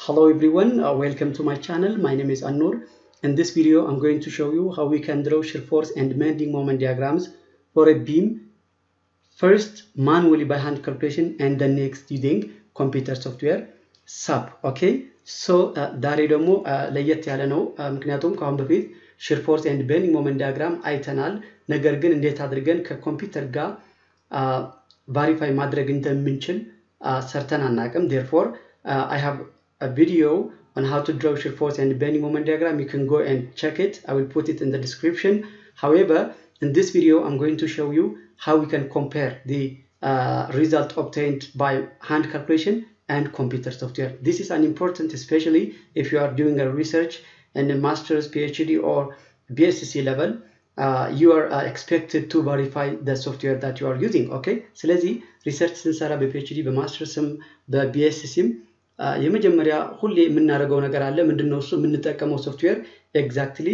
Hello everyone, uh, welcome to my channel. My name is Anur. In this video, I'm going to show you how we can draw shear force and bending moment diagrams for a beam. First, manually by hand calculation and then next using computer software SAP. Okay, so ዛሬ ደግሞ ለየት ያለ ነው። ምክንያቱም ከአሁን በፊት shear force and bending moment diagram አይተናል። ነገር ግን እንዴት አድርገን ከኮምፒውተር ጋር ቫሪፋይ ማድረግ እንደምንችል ሰርተን አናቅም። ዴርፎር I have a video on how to draw shear force and bending moment diagram. You can go and check it. I will put it in the description. However, in this video, I'm going to show you how we can compare the uh, result obtained by hand calculation and computer software. This is an important, especially if you are doing a research in a master's, PhD, or BSc level. Uh, you are uh, expected to verify the software that you are using. Okay? ስለዚህ ሪሰርች ስንሰራ በፒኤችዲ በማስተርስም በቢኤስሲም የመጀመሪያ ሁሌ የምናደርገው ነገር አለ። ምንድነው እሱ? የምንጠቀመው ሶፍትዌር ኤግዛክትሊ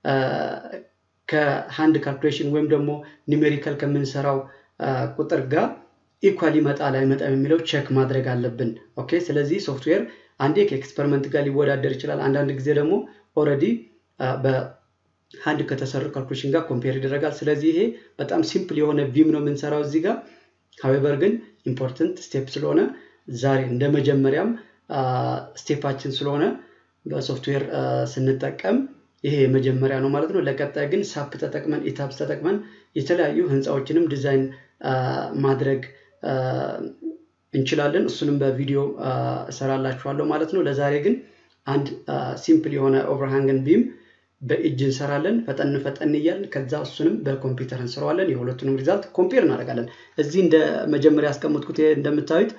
ከሃንድ ካልኩሌሽን ወይም ደግሞ ኒሜሪካል ከምንሰራው ቁጥር ጋር ኢኳል ይመጣል አይመጣም የሚለው ቼክ ማድረግ አለብን። ኦኬ። ስለዚህ ሶፍትዌር አንዴ ከኤክስፐሪመንት ጋር ሊወዳደር ይችላል። አንዳንድ ጊዜ ደግሞ ኦልሬዲ በሃንድ ከተሰሩ ካልኩሌሽን ጋር ኮምፔር ይደረጋል። ስለዚህ ይሄ በጣም ሲምፕል የሆነ ቪም ነው የምንሰራው እዚህ ጋር። ሀዌቨር ግን ኢምፖርተንት ስቴፕ ስለሆነ ዛሬ እንደ መጀመሪያም ስቴፓችን ስለሆነ በሶፍትዌር ስንጠቀም ይሄ የመጀመሪያ ነው ማለት ነው። ለቀጣይ ግን ሳፕ ተጠቅመን ኢታፕስ ተጠቅመን የተለያዩ ህንፃዎችንም ዲዛይን ማድረግ እንችላለን። እሱንም በቪዲዮ እሰራላችኋለሁ ማለት ነው። ለዛሬ ግን አንድ ሲምፕል የሆነ ኦቨርሃንግን ቢም በእጅ እንሰራለን። ፈጠን ፈጠን እያልን ከዛ እሱንም በኮምፒውተር እንሰራዋለን። የሁለቱንም ሪዛልት ኮምፔር እናደርጋለን። እዚህ እንደ መጀመሪያ ያስቀመጥኩት እንደምታዩት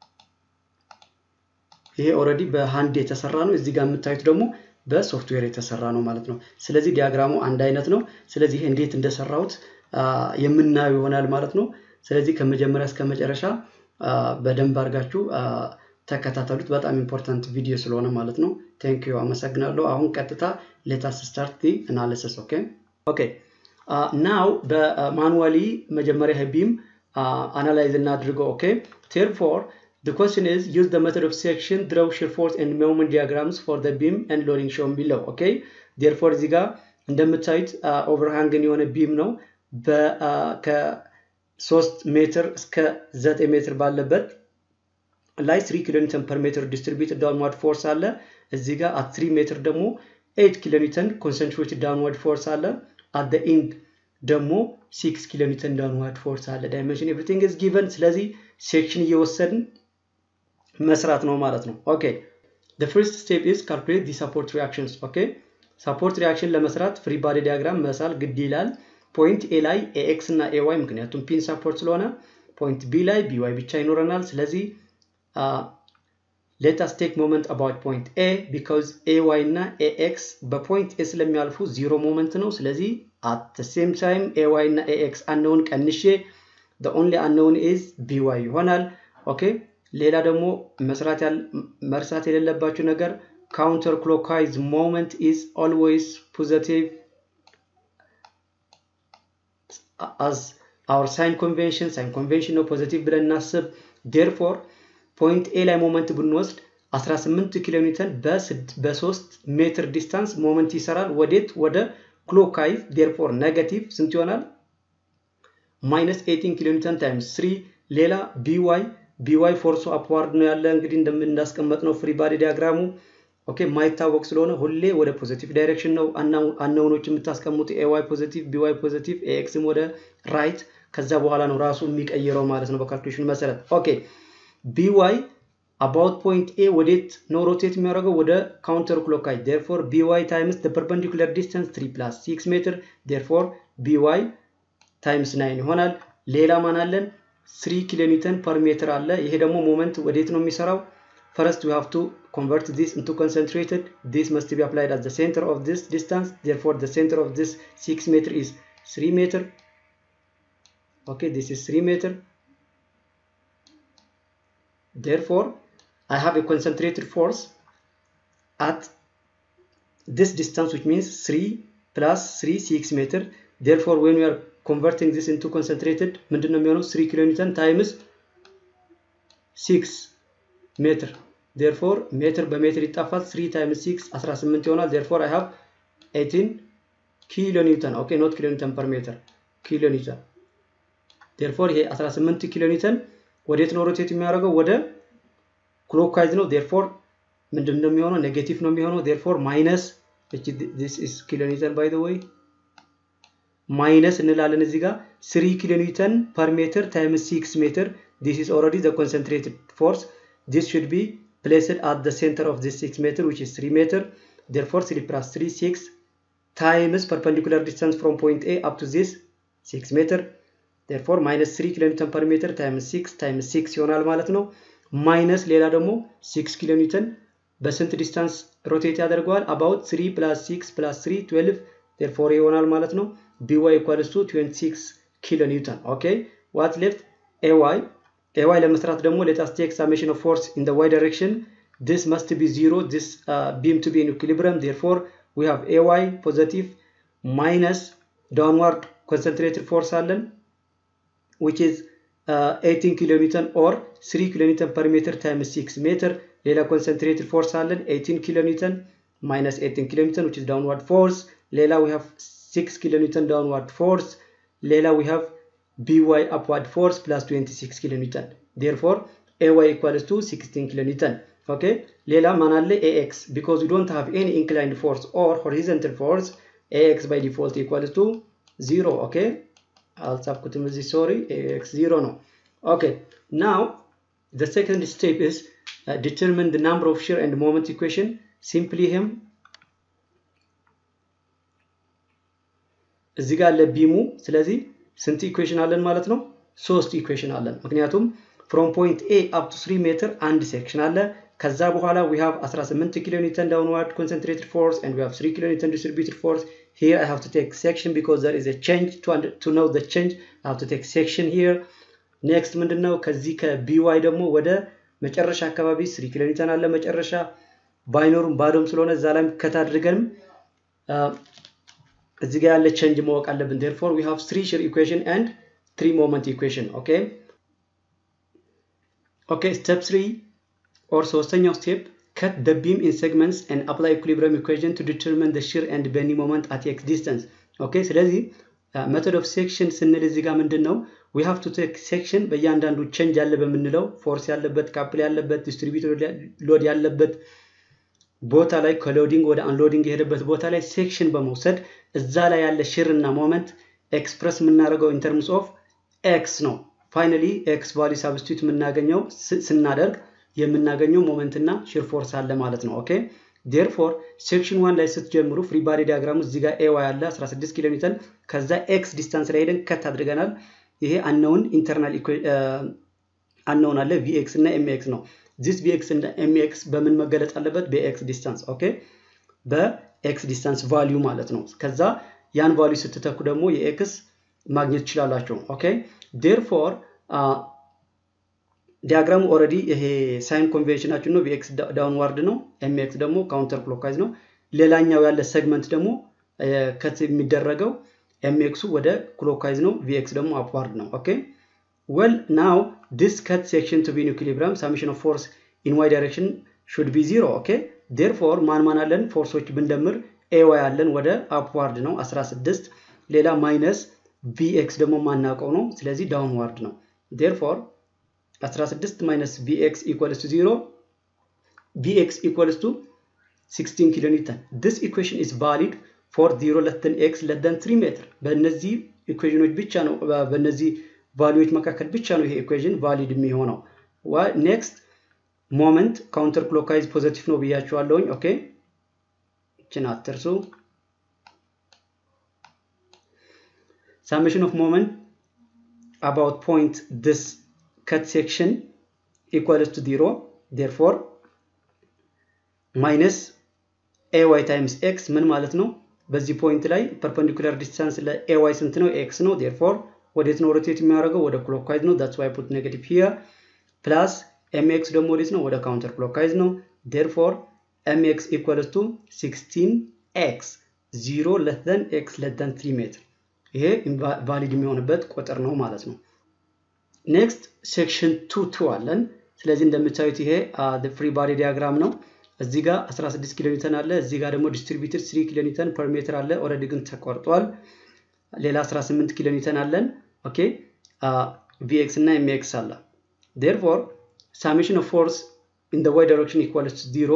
ይሄ ኦልሬዲ በሃንድ የተሰራ ነው። እዚህ ጋር የምታዩት ደግሞ በሶፍትዌር የተሰራ ነው ማለት ነው። ስለዚህ ዲያግራሙ አንድ አይነት ነው። ስለዚህ ይሄ እንዴት እንደሰራሁት የምናየው ይሆናል ማለት ነው። ስለዚህ ከመጀመሪያ እስከ መጨረሻ በደንብ አድርጋችሁ ተከታተሉት። በጣም ኢምፖርታንት ቪዲዮ ስለሆነ ማለት ነው። ቴንክ ዩ አመሰግናለሁ። አሁን ቀጥታ ሌታስ ስታርት ዲ አናሊሲስ ኦኬ ኦኬ ናው በማኑዋሊ መጀመሪያ ቢም አናላይዝ እናድርገው። ኦኬ ቴርፎር The question is use the method of section, draw shear force and moment diagrams for the beam and loading shown below. Okay? Therefore እዚህ ጋር እንደምታዩት ኦቨርሃንግን የሆነ ቢም ነው ከሶስት ሜትር እስከ ዘጠኝ ሜትር ባለበት ላይ 3 ኪሎ ኒውተን ፐር ሜትር ዲስትሪቢዩትድ ዳውንዋርድ ፎርስ አለ። እዚህ ጋር አት 3 ሜትር ደግሞ 8 ኪሎ ኒውተን ኮንሰንትሬትድ ዳውንዋርድ ፎርስ አለ። አት ዘ ኢንድ ደግሞ 6 ኪሎ ኒውተን ዳውንዋርድ ፎርስ አለ። ዳይሜንሽን ኤቭሪቲንግ ኢዝ ጊቨን። ስለዚህ ሴክሽን እየወሰድን መስራት ነው ማለት ነው። ኦኬ the first step is calculate the support reactions ኦኬ ሰፖርት ሪያክሽን ለመስራት ፍሪ ባዲ ዲያግራም መሳል ግድ ይላል። ፖይንት ኤ ላይ ኤኤክስ እና ኤዋይ ምክንያቱም ፒን ሰፖርት ስለሆነ ፖይንት ቢ ላይ ቢዋይ ብቻ ይኖረናል። ስለዚህ ሌታስ ቴክ ሞመንት አባውት ፖይንት ኤ ቢካዝ ኤዋይ እና ኤኤክስ በፖይንት ኤ ስለሚያልፉ ዚሮ ሞመንት ነው። ስለዚህ አት ሴም ታይም ኤዋይ እና ኤኤክስ አነውን ቀንሼ ኦንሊ አነውን ኢዝ ቢዋይ ይሆናል። ኦኬ ሌላ ደግሞ መስራት መርሳት የሌለባችሁ ነገር ካውንተር ክሎክዋይዝ ሞመንት ኢዝ ኦልዌይስ ፖዘቲቭ አዝ አወር ሳይን ኮንቬንሽን ሳይን ኮንቬንሽን ነው ፖዘቲቭ ብለን እናስብ። ዴርፎር ፖይንት ኤ ላይ ሞመንት ብንወስድ 18 ኪሎ ሜትር በ3 ሜትር ዲስታንስ ሞመንት ይሰራል። ወዴት? ወደ ክሎክዋይዝ። ዴርፎር ኔጋቲቭ ስንት ይሆናል? ማይነስ 18 ኪሎ ሜትር ታይምስ 3 ሌላ ቢዋይ ቢዋይ ፎርሱ አፕዋርድ ነው ያለ እንግዲህ እንዳስቀመጥ ነው ፍሪ ባዲ ዲያግራሙ ኦኬ የማይታወቅ ስለሆነ ሁሌ ወደ ፖዚቲቭ ዳይሬክሽን ነው አናውኖች የምታስቀምጡ ኤዋይ ፖዚቲቭ ቢዋይ ፖዚቲቭ ኤክስም ወደ ራይት ከዛ በኋላ ነው ራሱ የሚቀይረው ማለት ነው በካልኩሌሽን መሰረት ኦኬ ቢዋይ አባውት ፖይንት ኤ ወዴት ነው ሮቴት የሚያደርገው ወደ ካውንተር ክሎካይ ዴርፎር ቢዋይ ታይምስ ፐርፐንዲኩለር ዲስታንስ 3 ፕላስ 6 ሜትር ዴርፎር ቢዋይ ታይምስ ናይን ይሆናል ሌላ ማን አለን 3 ኪሎ ኒውተን ፐር ሜትር አለ። ይሄ ደግሞ ሞመንት ወዴት ነው የሚሰራው? ፈርስት ዊ ሃቭ ቱ ኮንቨርት ዲስ ኢንቱ ኮንሰንትሬትድ ዲስ መስት ቢ አፕላይድ አት ዘ ሴንተር ኦፍ ዲስ ዲስታንስ ዴርፎር ዘ ሴንተር ኦፍ ዲስ 6 ሜትር ኢዝ 3 ሜትር ኦኬ ዲስ ኢዝ 3 ሜትር ዴርፎር አይ ሃቭ ኤ ኮንሰንትሬትድ ፎርስ አት ዲስ ዲስታንስ ዊች ሚንስ 3 ፕላስ 3 6 ሜትር ዴርፎር ዌን ዊ አር converting this into concentrated ምንድን ነው የሚሆነው 3 ኪሎ ኒውተን ታይምስ 6 ሜትር ዴርፎር ሜትር በሜትር ይጣፋል 3 ታይምስ 6 18 ይሆናል ዴርፎር አይ ሃቭ 18 ኪሎ ኒውተን ኦኬ ኖት ኪሎ ኒውተን ፐር ሜትር ኪሎ ኒውተን ዴርፎር ይሄ 18 ኪሎ ኒውተን ወዴት ነው ሮቴት የሚያደርገው ወደ ክሎክዋይዝ ነው ዴርፎር ምንድን ነው የሚሆነው ኔጌቲቭ ነው የሚሆነው ዴርፎር ማይነስ ዲስ ኢዝ ኪሎ ኒውተን ባይ ዘ ወይ ማይነስ እንላለን እዚህ ጋር 3 ኪሎ ኒውተን ፐር ሜትር ታይምስ 6 ሜትር ዲስ ኢዝ ኦልሬዲ ዘ ኮንሰንትሬትድ ፎርስ ዲስ ሹድ ቢ placed at the center of this 6 meter which is 3 meter therefore 3 plus 3 6 times perpendicular distance from point A up to this 6 meter therefore minus 3 ኪሎ ኒውተን per meter times 6 times 6 ይሆናል ማለት ነው ማይነስ ሌላ ደግሞ 6 ኪሎ ኒውተን በስንት ዲስታንስ ሮቴት ያደርገዋል about 3 plus 6 plus 3 12 therefore ይሆናል ማለት ነው by equals to 26 ኪሎ ኒውተን ኦኬ what left ay ay ለመስራት ደግሞ let us take summation of force in the y direction this must be zero this uh, beam to be in equilibrium therefore we have ay positive minus downward concentrated force አለን which is uh, 18 kilo newton or 3 kilo newton per meter times 6 meter ሌላ concentrated force አለን 18 kilo newton minus 18 kilo newton which is downward force ሌላ we have 6 kilo newton downward force ሌላ we have by upward force plus 26 kilo newton therefore ay equals to 16 kilo newton okay ሌላ ማን አለ ax because we don't have any inclined force or horizontal force ax by default equals to 0 okay አልጻፍኩትም እዚህ ሶሪ ax 0 ነው okay now the second step is uh, determine the number of shear and moment equation simply him እዚህ ጋር አለ ቢሙ ስለዚህ ስንት ኢኩዌሽን አለን ማለት ነው ሶስት ኢኩዌሽን አለን ምክንያቱም ፍሮም ፖይንት ኤ አፕ ቱ 3 ሜትር አንድ ሴክሽን አለ ከዛ በኋላ we have 18 ኪሎ ኒውተን downward concentrated force and we have 3 ኪሎ ኒውተን distributed force here I have to take section because there is a change to, under, to know the change I have to take section here next ምንድነው ከዚህ ከቢዋይ ደግሞ ወደ መጨረሻ አካባቢ 3 ኪሎ ኒውተን አለ መጨረሻ ባይኖሩም ባዶም ስለሆነ እዛ ላይ ከት አድርገንም እዚህ ጋር ያለ ቼንጅ ማወቅ አለብን therefore we have three shear equation and three moment equation okay okay step 3 or ሶስተኛው step cut the beam in segments and apply equilibrium equation to determine the shear and bending moment at x distance okay ስለዚህ method of section ስንል እዚህ ጋር ምንድን ነው we have to take section በእያንዳንዱ ቼንጅ ያለ በምንለው ፎርስ ያለበት ካፕል ያለበት ዲስትሪቢዩተር ሎድ ያለበት ቦታ ላይ ከሎዲንግ ወደ አንሎዲንግ የሄደበት ቦታ ላይ ሴክሽን በመውሰድ እዛ ላይ ያለ ሽር እና ሞመንት ኤክስፕረስ የምናደርገው ኢንተርምስ ኦፍ ኤክስ ነው ፋይናሊ ኤክስ ቫሊ ሳብስቲቱት የምናገኘው ስናደርግ የምናገኘው ሞመንት እና ሽር ፎርስ አለ ማለት ነው ኦኬ ዴርፎር ሴክሽን ዋን ላይ ስትጀምሩ ፍሪ ባዲ ዲያግራሙ እዚህ ጋር ኤዋ ያለ 16 ኪሎ ሜትር ከዛ ኤክስ ዲስታንስ ላይ ሄደን ከት አድርገናል ይሄ አነውን ኢንተርናል አነውን አለ ቪኤክስ እና ኤምኤክስ ነው ዚስ ቪኤክስ እና ኤምኤክስ በምን መገለጥ አለበት በኤክስ ዲስታንስ ኦኬ በኤክስ ዲስታንስ ቫሊዩ ማለት ነው ከዛ ያን ቫሊዩ ስትተኩ ደግሞ የኤክስ ማግኘት ትችላላችሁ ኦኬ ዴርፎር ዲያግራሙ ኦረዲ ይሄ ሳይን ኮንቬንሽናችን ነው ቪኤክስ ዳውንዋርድ ነው ኤምኤክስ ደግሞ ካውንተር ክሎክዋይዝ ነው ሌላኛው ያለ ሴግመንት ደግሞ ከት የሚደረገው ኤምኤክሱ ወደ ክሎክዋይዝ ነው ቪኤክስ ደግሞ አፕዋርድ ነው ኦኬ well now this cut section to be in equilibrium summation of force in y direction should be zero okay therefore ማን ማን አለን ፎርሶች ብንደምር ኤዋይ አለን ወደ አፕዋርድ ነው 16 ሌላ ማይነስ ቪኤክስ ደግሞ ማናውቀው ነው ስለዚህ ዳውንዋርድ ነው therefore 16 minus vx equals to 0 vx equals to 16 ኪሎ ኒውተን this equation is valid for 0 less than x less than 3 ሜትር በእነዚህ ኢኩዌሽኖች ብቻ ነው በእነዚህ ቫሉዎች መካከል ብቻ ነው ይሄ ኢኩዌሽን ቫሊድ የሚሆነው ኔክስት ሞመንት ካውንተር ክሎክዋይዝ ፖዘቲቭ ነው ብያቸዋለሁኝ ኦኬ እችን አትርሱ summation of moment about point this cut section equals to 0 therefore minus ay times x ምን ማለት ነው በዚህ ፖይንት ላይ ፐርፐንዲኩላር ዲስታንስ ለay ስንት ነው x ነው therefore ወዴት ነው ሮቴት የሚያደርገው ወደ ክሎክዋይዝ ነው that's why I put negative here plus mx ደግሞ ወዴት ነው ወደ ካውንተር ክሎክዋይዝ ነው therefore mx equals to 16x 0 less than x less than 3 ሜትር ይሄ ቫሊድ የሚሆንበት ቁጥር ነው ማለት ነው ኔክስት ሴክሽን 2 2 አለን ስለዚህ እንደምታዩት ይሄ ፍሪ ባዲ ዲያግራም ነው። እዚህ ጋር 16 ኪሎ ኒውተን አለ። እዚህ ጋር ደግሞ ዲስትሪቢዩትድ 3 ኪሎ ኒውተን ፐር ሜትር አለ። ኦልሬዲ ግን ተቆርጧል። ሌላ 18 ኪሎ ኒውተን አለን። ኦኬ ቪኤክስ እና ኤምኤክስ አለ። ዴርፎር ሳሜሽን ኦፍ ፎርስ ኢን ዋይ ዳይሬክሽን ኢኳልስ ቱ ዚሮ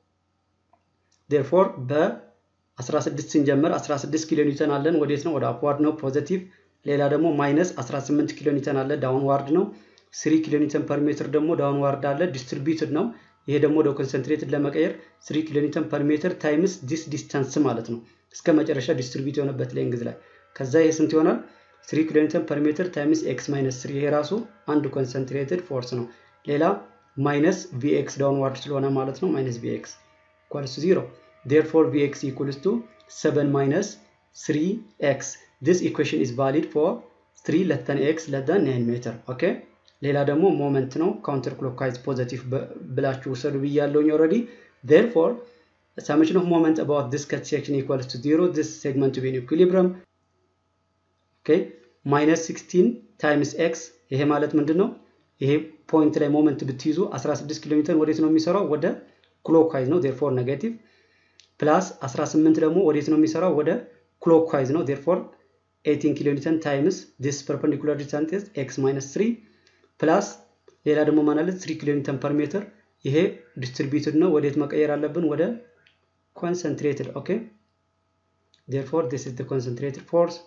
ዴርፎር በ16 ስንጀምር 16 ኪሎ ኒውተን አለን። ወዴት ነው? ወደ አፕዋርድ ነው ፖዘቲቭ። ሌላ ደግሞ ማይነስ 18 ኪሎ ኒውተን አለ ዳውንዋርድ ነው። 3 ኪሎ ኒውተን ፐር ሜትር ደግሞ ዳውንዋርድ አለ ዲስትሪቢዩትድ ነው። ይሄ ደግሞ ወደ ኮንሰንትሬትድ ለመቀየር 3 ኪሎ ኒውተን ፐር ሜትር ታይምስ ዲስ ዲስታንስ ማለት ነው። እስከ መጨረሻ ዲስትሪቢዩት የሆነበት ሌንግዝ ላይ ከዛ ይሄ ስንት ይሆናል? 3 ኪሎ ኒውተን ፐር ሜትር ታይምስ ኤክስ ማይነስ 3 ይሄ ራሱ አንድ ኮንሰንትሬትድ ፎርስ ነው። ሌላ ማይነስ ቪኤክስ ዳውንዋርድ ስለሆነ ማለት ነው ማይነስ ቪኤክስ ኢኳልስ ቱ 0 therefore vx equals to 7 minus 3x this equation is valid for 3 less than x less than 9 meter okay ሌላ ደግሞ ሞመንት ነው ካውንተር ክሎክዋይዝ ፖዘቲቭ ብላችሁ ውሰዱ ብያለሁኝ ኦልሬዲ therefore summation of moment about this cut section equals to 0 this segment to be in equilibrium okay minus 16 times x ይሄ ማለት ምንድን ነው ይሄ ፖይንት ላይ ሞመንት ብትይዙ 16 ኪሎ ሜትር ወዴት ነው የሚሰራው ወደ ክሎክዋይዝ ነው therefore ኔጌቲቭ ፕላስ 18 ደግሞ ወዴት ነው የሚሰራው ወደ ክሎክዋይዝ ነው therefore 18 ኪሎ ኒውተን ታይምስ this perpendicular distance is x minus 3 ፕላስ ሌላ ደግሞ ማለት 3 ኪሎ ኒውተን ፐር ሜትር ይሄ ዲስትሪቢዩትድ ነው ወዴት መቀየር አለብን ወደ concentrated okay therefore this is the concentrated force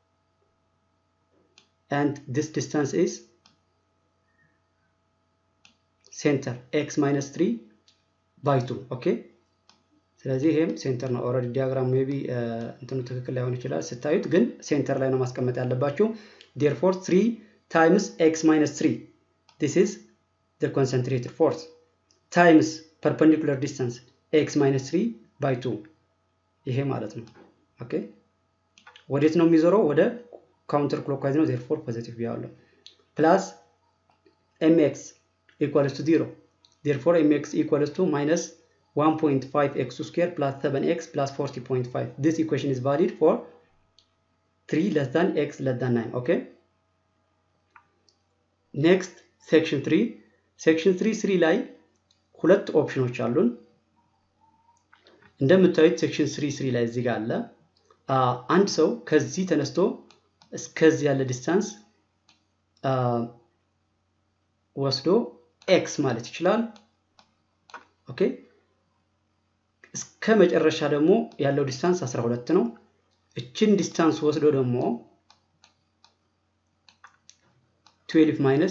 and this distance is center x minus 3 by 2 okay ስለዚህ ይሄም ሴንተር ነው ኦልሬዲ ዲያግራም ሜቢ እንትኑ ትክክል ላይሆን ይችላል ስታዩት ግን ሴንተር ላይ ነው ማስቀመጥ ያለባችሁ ዴርፎር 3 ታይምስ ኤክስ ማይነስ 3 ዲስ ኢዝ the concentrated force times perpendicular distance x minus 3 by 2 ይሄ ማለት ነው ኦኬ ወዴት ነው የሚዞረው ወደ ካውንተር ክሎክዋይዝ ነው ዜርፎር ፖዚቲቭ ቢያለው ፕላስ ኤምኤክስ ኢኳልስ ቱ 0 ዜርፎር ኤምኤክስ ኢኳልስ ቱ ማይነስ 1.5x square plus 7x plus 40.5 this equation is valid for 3 less than x less than 9 okay next section 3 section 3 3 ላይ ሁለት ኦፕሽኖች አሉን እንደምታዩት ሴክሽን 3 3 ላይ እዚህ ጋር አለ አንድ ሰው ከዚህ ተነስቶ እስከዚህ ያለ ዲስታንስ ወስዶ ኤክስ ማለት ይችላል ኦኬ እስከ መጨረሻ ደግሞ ያለው ዲስታንስ 12 ነው እችን ዲስታንስ ወስዶ ደግሞ 12 ማይነስ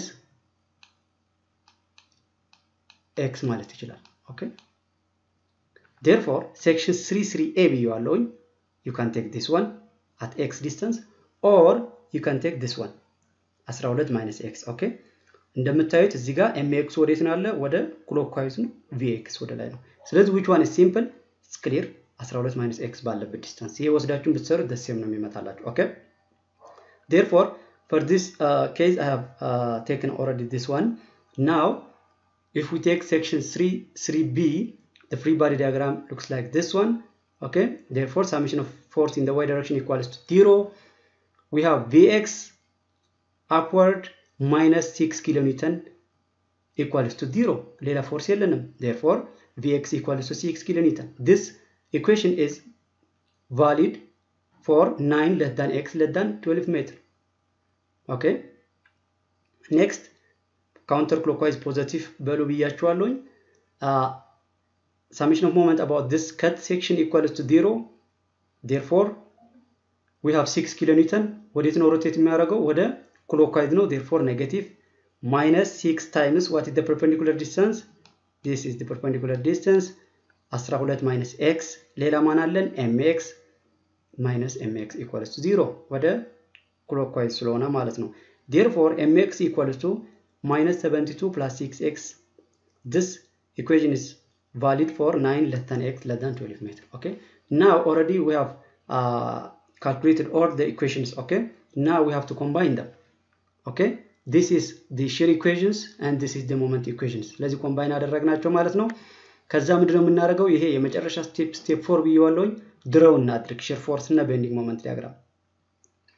ኤክስ ማለት ይችላል ኦኬ therefore section 33a ብየዋለሁኝ you can take this one at x distance or you can take this one 12 minus x ኦኬ እንደምታዩት እዚህ ጋር ኤምኤክስ ወዴት ነው ያለ ወደ ክሎክዋይዝ ነው ቪኤክስ ወደ ላይ ነው ስለዚህ which one is simple it's clear 12 minus x ባለበት ዲስታንስ ይሄ ወስዳችሁን ብትሰሩ ደሴም ነው የሚመጣላችሁ ኦኬ therefore for this uh, case I have uh, taken already this one now if we take section 3 3b the free body diagram looks like this one okay therefore summation of force in the y direction equals to 0 we have vx upward minus 6 kilonewton equals to 0 ሌላ ፎርስ የለንም therefore vx equals to 6 kilonewton this equation is valid for 9 less than x less than 12 meter okay next counter clockwise positive በሉ ብያችኋለሁኝ summation of moment about this cut section equals to 0 therefore we have 6 kilonewton ወዴት ነው ሮቴት የሚያደርገው ወደ clockwise ነው therefore negative minus 6 times what is the perpendicular distance this is the perpendicular distance 12 minus x ሌላ ማን አለን mx minus mx equals to 0 ወደ clockwise ስለሆነ ማለት ነው therefore mx equals to minus 72 plus 6x this equation is valid for 9 less than x less than 12 meter okay now already we have uh, calculated all the equations okay now we have to combine them okay this is the shear equations and this is the moment equations ስለዚህ ኮምባይን አደረግናቸው ማለት ነው ከዛ ምንድነው የምናደርገው ይሄ የመጨረሻ ስቴፕ ስቴፕ ፎር ብየዋለሁኝ ድረው እናድርግ ሼር ፎርስ እና ቤንዲንግ ሞመንት ዲያግራም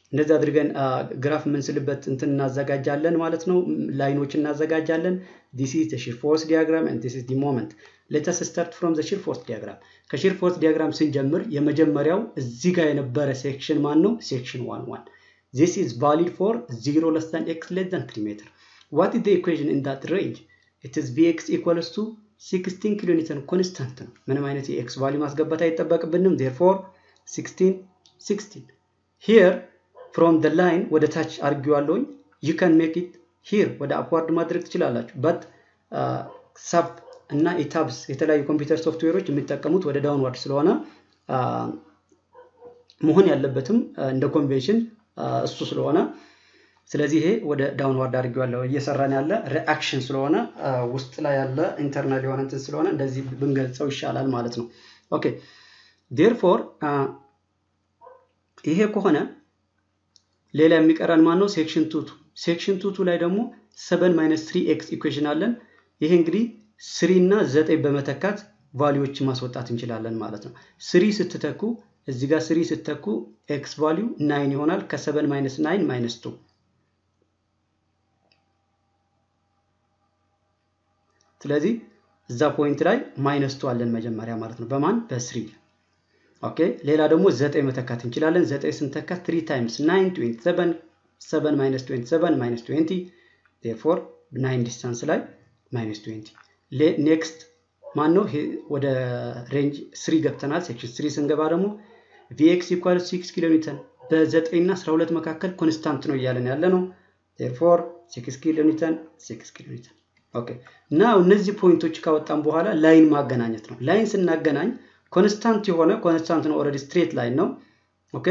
እንደዚህ አድርገን ግራፍ የምንስልበት እንትን እናዘጋጃለን ማለት ነው። ላይኖች እናዘጋጃለን። ዲስ ኢዝ ዘ ሺር ፎርስ ዲያግራም ኤንድ ዲስ ኢዝ ዲ ሞመንት። ሌተስ ስታርት ፍሮም ዘ ሺር ፎርስ ዲያግራም። ከሺር ፎርስ ዲያግራም ስንጀምር የመጀመሪያው እዚህ ጋር የነበረ ሴክሽን ማን ነው? ሴክሽን ዋን ዋን ዚስ ኢዝ ቫሊድ ፎር ዚሮ ለስ ዛን ኤክስ ሌስ ዛን ትሪ ሜትር ዋት ኢዝ ዘ ኢኩዌሽን ኢን ዳት ሬንጅ ኢት ኢዝ ቪኤክስ ኢኳልስ ቱ 16 ኪሎ ኒውተን ኮንስታንት ነው። ምንም አይነት የኤክስ ቫሊዩ ማስገባት አይጠበቅብንም። ዜርፎር 16 16 ሂር ፍሮም ደ ላይን ወደ ታች አድርጌዋለሁኝ። ዩ ካን ሜክ ኢት ሂር ወደ አፕዋርድ ማድረግ ትችላላችሁ። በት ሳፕ እና ኢታብስ የተለያዩ ኮምፒውተር ሶፍትዌሮች የሚጠቀሙት ወደ ዳውንዋርድ ስለሆነ መሆን ያለበትም እንደ ኮንቬንሽን እሱ ስለሆነ ስለዚህ ይሄ ወደ ዳውንዋርድ አድርጌዋለሁ። እየሰራን ያለ ሪአክሽን ስለሆነ ውስጥ ላይ ያለ ኢንተርናል የሆነ እንትን ስለሆነ እንደዚህ ብንገልጸው ይሻላል ማለት ነው። ኦኬ ዴርፎር ይሄ ከሆነ ሌላ የሚቀረን ማን ነው? ሴክሽን ቱቱ ሴክሽን ቱቱ ላይ ደግሞ ሰበን ማይነስ ትሪ ኤክስ ኢኩዌሽን አለን። ይሄ እንግዲህ ስሪ እና ዘጠኝ በመተካት ቫሊዎች ማስወጣት እንችላለን ማለት ነው። ስሪ ስትተኩ እዚህ ጋር ስሪ ስትተኩ ኤክስ ቫሊዩ ናይን ይሆናል። ከሰበን ማይነስ ናይን ማይነስ ቱ ስለዚህ እዛ ፖይንት ላይ ማይነስ ቱ አለን መጀመሪያ ማለት ነው። በማን በስሪ ኦኬ። ሌላ ደግሞ ዘጠኝ መተካት እንችላለን። ዘጠኝ ስንተካ ትሪ ታይምስ ናይን ትዌንቲ ሰቨን ሰቨን ማይነስ ትዌንቲ ሰቨን ማይነስ ትዌንቲ ቴርፎር ናይን ዲስታንስ ላይ ማይነስ ትዌንቲ ኔክስት ማን ነው? ወደ ሬንጅ ስሪ ገብተናል። ሴክሽን ስሪ ስንገባ ደግሞ ቪኤክስ ኢኳል ሲክስ ኪሎ ኒውተን በዘጠኝ እና አስራ ሁለት መካከል ኮንስታንት ነው እያለን ያለ ነው። ቴርፎር ሲክስ ኪሎ ኒውተን ሲክስ ኪሎ ኒውተን ኦኬ እና እነዚህ ፖይንቶች ካወጣን በኋላ ላይን ማገናኘት ነው። ላይን ስናገናኝ ኮንስታንት የሆነ ኮንስታንት ነው፣ ኦልሬዲ ስትሬት ላይን ነው። ኦኬ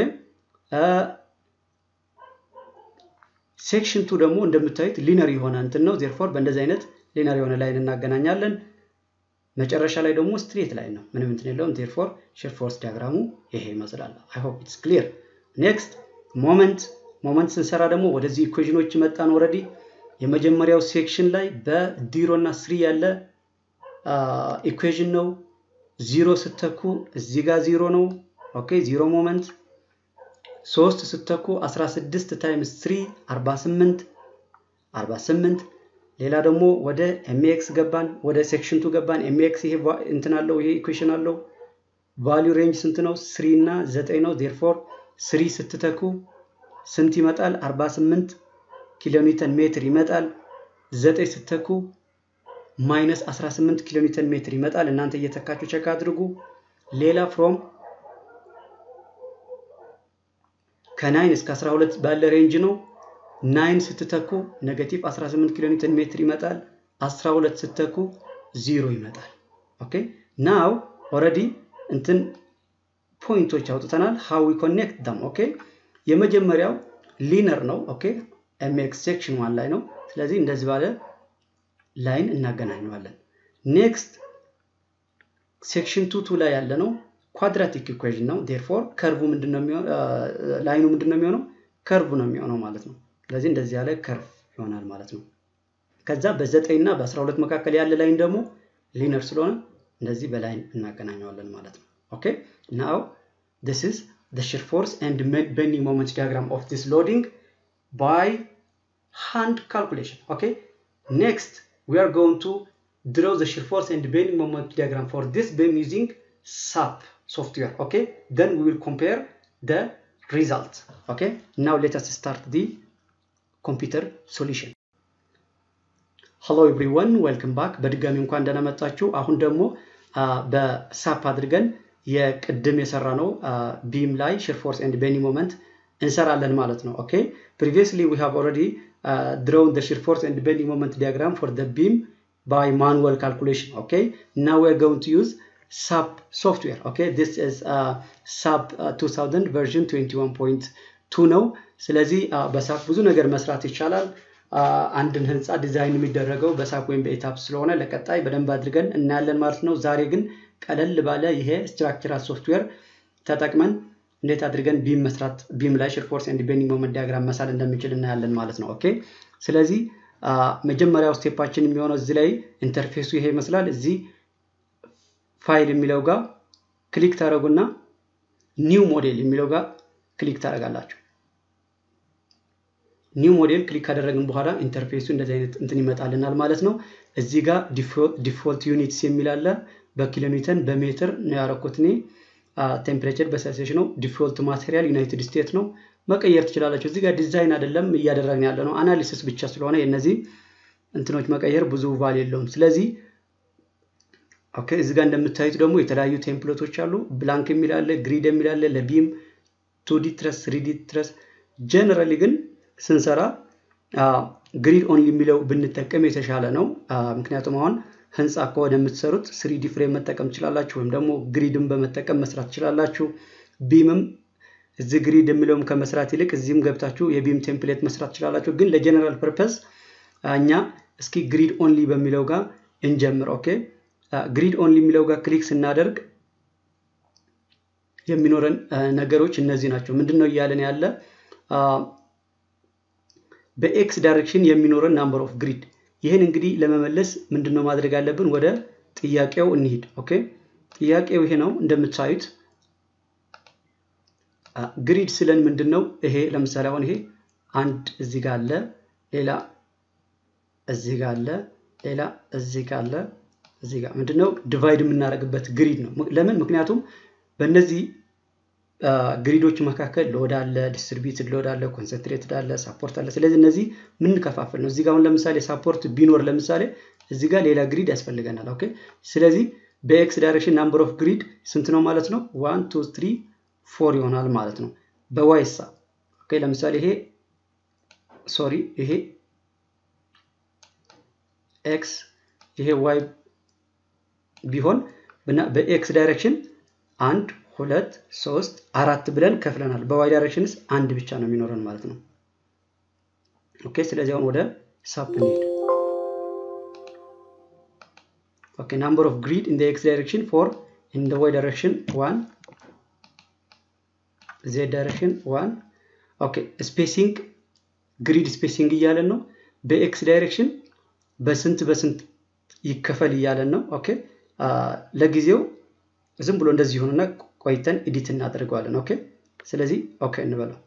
ሴክሽን ቱ ደግሞ እንደምታዩት ሊነር የሆነ እንትን ነው። ዜርፎር በእንደዚህ አይነት ሊነር የሆነ ላይን እናገናኛለን። መጨረሻ ላይ ደግሞ ስትሬት ላይን ነው፣ ምንም እንትን የለውም። ዜርፎር ሺር ፎርስ ዲያግራሙ ይሄ ይመስላል። አይ ሆፕ ኢትስ ክሊር። ኔክስት ሞመንት ሞመንት ስንሰራ ደግሞ ወደዚህ ኢኩዌሽኖች መጣን ኦልሬዲ የመጀመሪያው ሴክሽን ላይ በዲሮ እና ስሪ ያለ ኢኩዌዥን ነው። ዚሮ ስተኩ እዚህ ጋር ዚሮ ነው። ኦኬ ዚሮ ሞመንት። ሶስት ስተኩ 16 ታይምስ 3 48 48። ሌላ ደግሞ ወደ ኤምኤክስ ገባን፣ ወደ ሴክሽን ቱ ገባን። ኤምኤክስ ይሄ እንትን አለው፣ ይሄ ኢኩዌሽን አለው። ቫሊዩ ሬንጅ ስንት ነው? 3 እና 9 ነው። ዴርፎር 3 ስትተኩ ስንት ይመጣል? 48 ኪሎ ኒውተን ሜትር ይመጣል። ዘጠኝ ስተኩ ማይነስ 18 ኪሎ ኒውተን ሜትር ይመጣል። እናንተ እየተካችሁ ቸክ አድርጉ። ሌላ ፍሮም ከናይን እስከ 12 ባለ ሬንጅ ነው። ናይን ስትተኩ ኔጌቲቭ 18 ኪሎ ኒውተን ሜትር ይመጣል። 12 ስትተኩ ዚሮ ይመጣል። ኦኬ ናው ኦልሬዲ እንትን ፖይንቶች አውጥተናል። ሃው ዊ ኮኔክት ዳም ኦኬ የመጀመሪያው ሊነር ነው። ኦኬ ኤምኤክስ ሴክሽን ዋን ላይ ነው። ስለዚህ እንደዚህ ባለ ላይን እናገናኘዋለን። ኔክስት ሴክሽን ቱ ቱ ላይ ያለ ነው ኳድራቲክ ኢኩዌዥን ነው። ዴርፎር ከርቡ ምንድነው የሚሆነው? ላይኑ ምንድነው የሚሆነው? ከርቡ ነው የሚሆነው ማለት ነው። ስለዚህ እንደዚህ ያለ ከርቭ ይሆናል ማለት ነው። ከዛ በዘጠኝ እና በአስራ ሁለት መካከል ያለ ላይን ደግሞ ሊነር ስለሆነ እንደዚህ በላይን እናገናኘዋለን ማለት ነው። ኦኬ ናው this is the shear force and bending moment diagram of this loading by hand calculation. Okay. Next, we are going to draw the shear force and bending moment diagram for this beam using SAP software. Okay. Then we will compare the result. Okay. Now let us start the computer solution. ሄሎ ኤቭሪወን ዌልክም ባክ። በድጋሚ እንኳን ደህና መጣችሁ። አሁን ደግሞ በሳፕ አድርገን የቅድም የሰራ ነው ቢም ላይ ሺር ፎርስ ኤንድ ቤንዲንግ ሞመንት እንሰራለን ማለት ነው። ኦኬ ፕሪቪየስሊ ዊ ሃቭ ኦልሬዲ ድሮውን ዘ ሺር ፎርስ ኤንድ ቤንዲንግ ሞመንት ዲያግራም ፎር ዘ ቢም ባይ ማኑዋል ካልኩሌሽን ኦኬ ናው ዊ አር ጎይንግ ቱ ዩዝ ሳፕ ሶፍትዌር ኦኬ ዲስ ኢዝ ሳፕ 2000 ቨርዥን 21.2 ነው። ስለዚህ በሳፕ ብዙ ነገር መስራት ይቻላል። አንድን ህንፃ ዲዛይን የሚደረገው በሳፕ ወይም በኤታፕ ስለሆነ ለቀጣይ በደንብ አድርገን እናያለን ማለት ነው። ዛሬ ግን ቀለል ባለ ይሄ ስትራክቸራል ሶፍትዌር ተጠቅመን እንዴት አድርገን ቢም መስራት ቢም ላይ ሺር ፎርስ ኤንድ ቤንዲንግ ሞመንት ዲያግራም መሳል እንደምንችል እናያለን ማለት ነው። ኦኬ ስለዚህ መጀመሪያው ስቴፓችን የሚሆነው እዚህ ላይ ኢንተርፌሱ ይሄ ይመስላል። እዚህ ፋይል የሚለው ጋር ክሊክ ታደረጉና ኒው ሞዴል የሚለው ጋር ክሊክ ታደረጋላችሁ። ኒው ሞዴል ክሊክ ካደረግን በኋላ ኢንተርፌሱ እንደዚህ አይነት እንትን ይመጣልናል ማለት ነው። እዚህ ጋር ዲፎልት ዩኒትስ የሚል አለ። በኪሎ ኒውተን በሜትር ነው ያረኩት እኔ። ቴምፕሬቸር በሴልሲየስ ነው። ዲፎልት ማቴሪያል ዩናይትድ ስቴትስ ነው። መቀየር ትችላላችሁ። እዚህ ጋር ዲዛይን አይደለም እያደረግን ያለ ነው፣ አናሊሲስ ብቻ ስለሆነ የነዚህ እንትኖች መቀየር ብዙ ቫል የለውም። ስለዚህ ኦኬ እዚህ ጋር እንደምታዩት ደግሞ የተለያዩ ቴምፕሌቶች አሉ። ብላንክ የሚል አለ፣ ግሪድ የሚል አለ፣ ለቢም ቱዲ ትረስ፣ ስሪዲ ትረስ። ጀነራሊ ግን ስንሰራ ግሪድ ኦንሊ የሚለው ብንጠቀም የተሻለ ነው። ምክንያቱም አሁን ህንፃ ከሆነ የምትሰሩት ስሪዲ ፍሬም መጠቀም ትችላላችሁ፣ ወይም ደግሞ ግሪድን በመጠቀም መስራት ትችላላችሁ። ቢምም እዚህ ግሪድ የሚለውም ከመስራት ይልቅ እዚህም ገብታችሁ የቢም ቴምፕሌት መስራት ትችላላችሁ። ግን ለጀነራል ፐርፐስ እኛ እስኪ ግሪድ ኦንሊ በሚለው ጋር እንጀምር። ኦኬ ግሪድ ኦንሊ የሚለው ጋር ክሊክ ስናደርግ የሚኖረን ነገሮች እነዚህ ናቸው። ምንድን ነው እያለን ያለ በኤክስ ዳይሬክሽን የሚኖረን ናምበር ኦፍ ግሪድ። ይህን እንግዲህ ለመመለስ ምንድን ነው ማድረግ አለብን? ወደ ጥያቄው እንሂድ። ኦኬ ጥያቄው ይሄ ነው እንደምታዩት ግሪድ ስለን ምንድን ነው ይሄ ለምሳሌ አሁን ይሄ አንድ እዚህ ጋር አለ፣ ሌላ እዚህ ጋር አለ፣ ሌላ እዚህ ጋር አለ፣ እዚህ ጋር ምንድነው ዲቫይድ የምናደርግበት ግሪድ ነው። ለምን? ምክንያቱም በእነዚህ ግሪዶች መካከል ሎድ አለ፣ ዲስትሪቢዩትድ ሎድ አለ፣ ኮንሰንትሬትድ አለ፣ ሳፖርት አለ። ስለዚህ እነዚህ ምንከፋፍል ነው። እዚህ ጋር አሁን ለምሳሌ ሳፖርት ቢኖር ለምሳሌ እዚህ ጋር ሌላ ግሪድ ያስፈልገናል። ኦኬ ስለዚህ በኤክስ ዳይሬክሽን ናምበር ኦፍ ግሪድ ስንት ነው ማለት ነው? ዋን ቱ ትሪ ፎር ይሆናል ማለት ነው። በዋይሳ ኦኬ ለምሳሌ ይሄ ሶሪ ይሄ ኤክስ ይሄ ዋይ ቢሆን በኤክስ ዳይሬክሽን አንድ ሁለት ሶስት አራት ብለን ከፍለናል። በዋይ ዳይሬክሽንስ አንድ ብቻ ነው የሚኖረን ማለት ነው። ኦኬ ስለዚህ አሁን ወደ ሳፕ እንሂድ። ኦኬ ናምበር ኦፍ ግሪድ ኢን ኤክስ ዳይሬክሽን ፎር ኢን ዋይ ዳይሬክሽን ዋን ዜድ ዳይሬክሽን ዋን ኦኬ ስፔሲንግ ግሪድ ስፔሲንግ እያለን ነው። በኤክስ ዳይሬክሽን በስንት በስንት ይከፈል እያለን ነው። ኦኬ ለጊዜው ዝም ብሎ እንደዚህ ይሁንና ቆይተን ኤዲት እናደርገዋለን። ኦኬ ስለዚህ ኦኬ እንበለው።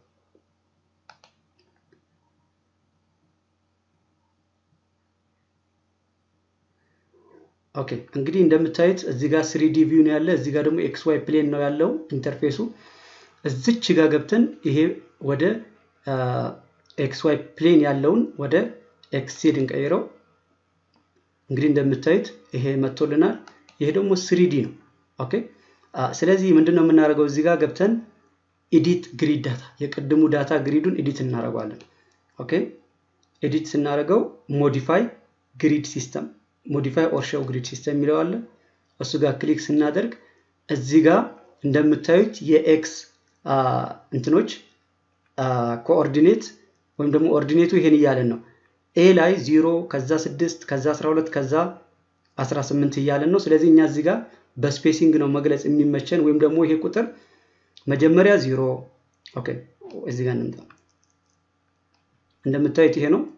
ኦኬ እንግዲህ እንደምታዩት እዚህ ጋር ስሪዲ ቪው ነው ያለ፣ እዚህ ጋር ደግሞ ኤክስ ዋይ ፕሌን ነው ያለው ኢንተርፌሱ። እዚች ጋር ገብተን ይሄ ወደ ኤክስ ዋይ ፕሌን ያለውን ወደ ኤክስቴድ እንቀይረው። እንግዲህ እንደምታዩት ይሄ መጥቶልናል። ይሄ ደግሞ ስሪዲ ነው። ኦኬ ስለዚህ ምንድን ነው የምናደርገው? እዚህ ጋር ገብተን ኤዲት ግሪድ ዳታ የቅድሙ ዳታ ግሪዱን ኤዲት እናደርገዋለን። ኦኬ ኤዲት ስናደርገው ሞዲፋይ ግሪድ ሲስተም ሞዲፋይ ኦር ሾው ግሪድ ሲስተም የሚለው አለ። እሱ ጋር ክሊክ ስናደርግ እዚህ ጋር እንደምታዩት የኤክስ እንትኖች ኮኦርዲኔት ወይም ደግሞ ኦርዲኔቱ ይሄን እያለን ነው። ኤ ላይ ዚሮ ከዛ ስድስት ከዛ 12 ከዛ 18 እያለን ነው። ስለዚህ እኛ እዚህ ጋር በስፔሲንግ ነው መግለጽ የሚመቸን ወይም ደግሞ ይሄ ቁጥር መጀመሪያ ዚሮ ኦኬ፣ እዚህ ጋር እንምጣ። እንደምታዩት ይሄ ነው።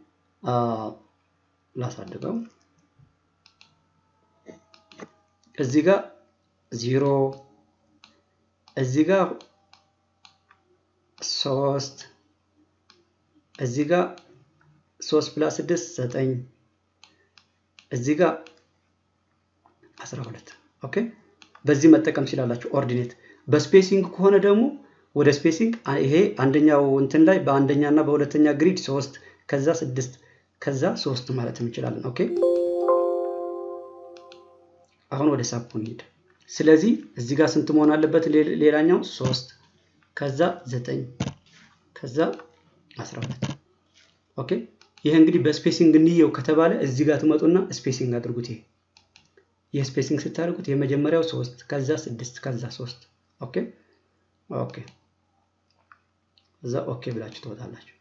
ላሳድገው። እዚህ ጋር ዚሮ እዚህ ጋር ሶስት እዚህ ጋር ሶስት ፕላስ ስድስት ዘጠኝ እዚህ ጋር አስራ ሁለት ኦኬ። በዚህ መጠቀም ትችላላችሁ ኦርዲኔት። በስፔሲንግ ከሆነ ደግሞ ወደ ስፔሲንግ ይሄ አንደኛው እንትን ላይ በአንደኛ እና በሁለተኛ ግሪድ ሶስት ከዛ ስድስት ከዛ ሶስት ማለት እንችላለን። ኦኬ አሁን ወደ ሳፑ እንሂድ። ስለዚህ እዚህ ጋር ስንት መሆን አለበት? ሌላኛው ሶስት ከዛ ዘጠኝ ከዛ 12 ኦኬ። ይሄ እንግዲህ በስፔሲንግ እንየው ከተባለ እዚህ ጋር ትመጡና ስፔሲንግ አድርጉት። ይሄ ይህ ስፔሲንግ ስታደርጉት የመጀመሪያው ሶስት ከዛ ስድስት ከዛ ሶስት ኦኬ ኦኬ እዛ ኦኬ ብላችሁ ትወጣላችሁ።